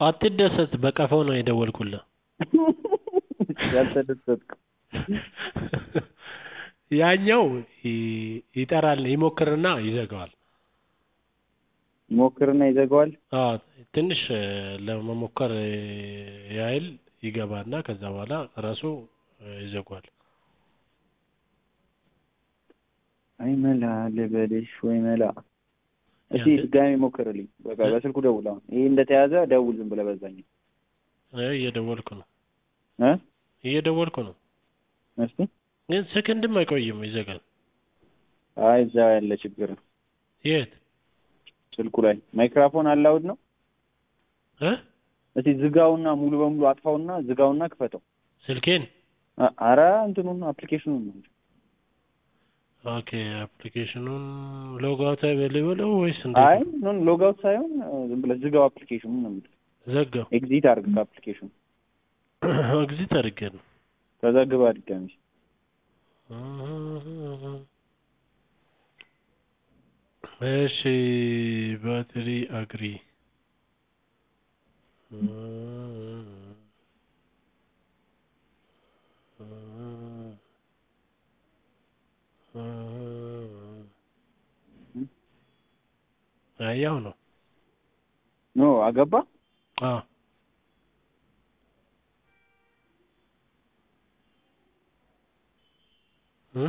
አትደሰት በቀፈው ነው የደወልኩልህ ያልተደሰትኩ ያኛው ይ- ይጠራል ይሞክርና ይዘጋዋል ሞክርና ይዘጋዋል አዎ ትንሽ እ፣ ለመሞከር እ፣ ያህል ይገባና ከዛ በኋላ ራሱ እ፣ ይዘጋዋል አይ መላ ልበልሽ ወይ መላ እስቲ ያንተ- ድጋሚ ሞክርልኝ በቃ እ? በስልኩ ደውል አሁን ይሄ እንደተያዘ ደውል ዝም ብለህ በዛኛው እ፣ እየደወልኩ ነው እ እየደወልኩ ነው እስቲ ግን ሰከንድም አይቆይም ይዘጋል አይ እዛ ያለ ችግር ነው የት ስልኩ ላይ ማይክራፎን አላውድ ነው እ እስቲ ዝጋውና ሙሉ በሙሉ አጥፋውና ዝጋውና ክፈተው ስልኬን አ- አረ እንትኑን አፕሊኬሽኑን ነው እንጂ ኦኬ አፕሊኬሽኑን ሎግ አውት ልበለው ወይስ አይ እንዴት ነው? ኖን ሎግ አውት ሳይሆን እ፣ ዝም ብለህ ዝጋው አፕሊኬሽኑን ነው የምልህ ዘጋው ኤግዚት አድርግ ከአፕሊኬሽኑ ኤግዚት አድርጌ ነው ከዛ ግባ ድጋሚ እሺ ባትሪ አግሪ ያው ነው ኖ አገባ አዎ እ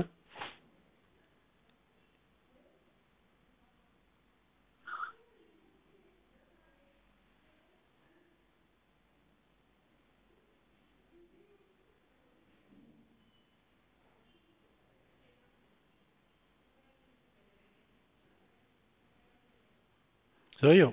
ሰውየው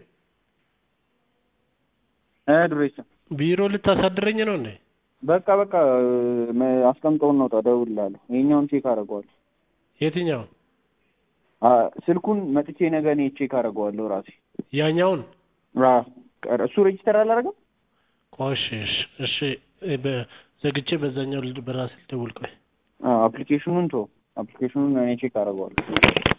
እ ዱሬሳ ቢሮ ልታሳድረኝ ነው እንዴ? በቃ በቃ እ፣ መ- አስቀምጠውን ነው እደውልልሃለሁ ይሄኛውን ቼክ አደርገዋለሁ የትኛውን? አ፣ ስልኩን መጥቼ ነገ እኔ ቼክ አደርገዋለሁ ራሴ ያኛውን? ራ እሱ ሬጅስተር አላደረገም ቆሽ እሺ እሺ እ፣ በ- ዘግቼ በዛኛው ልድ- በራሴ ልደውል ቆይ አፕሊኬሽኑን ቶ አፕሊኬሽኑን እኔ ቼክ አደርገዋለሁ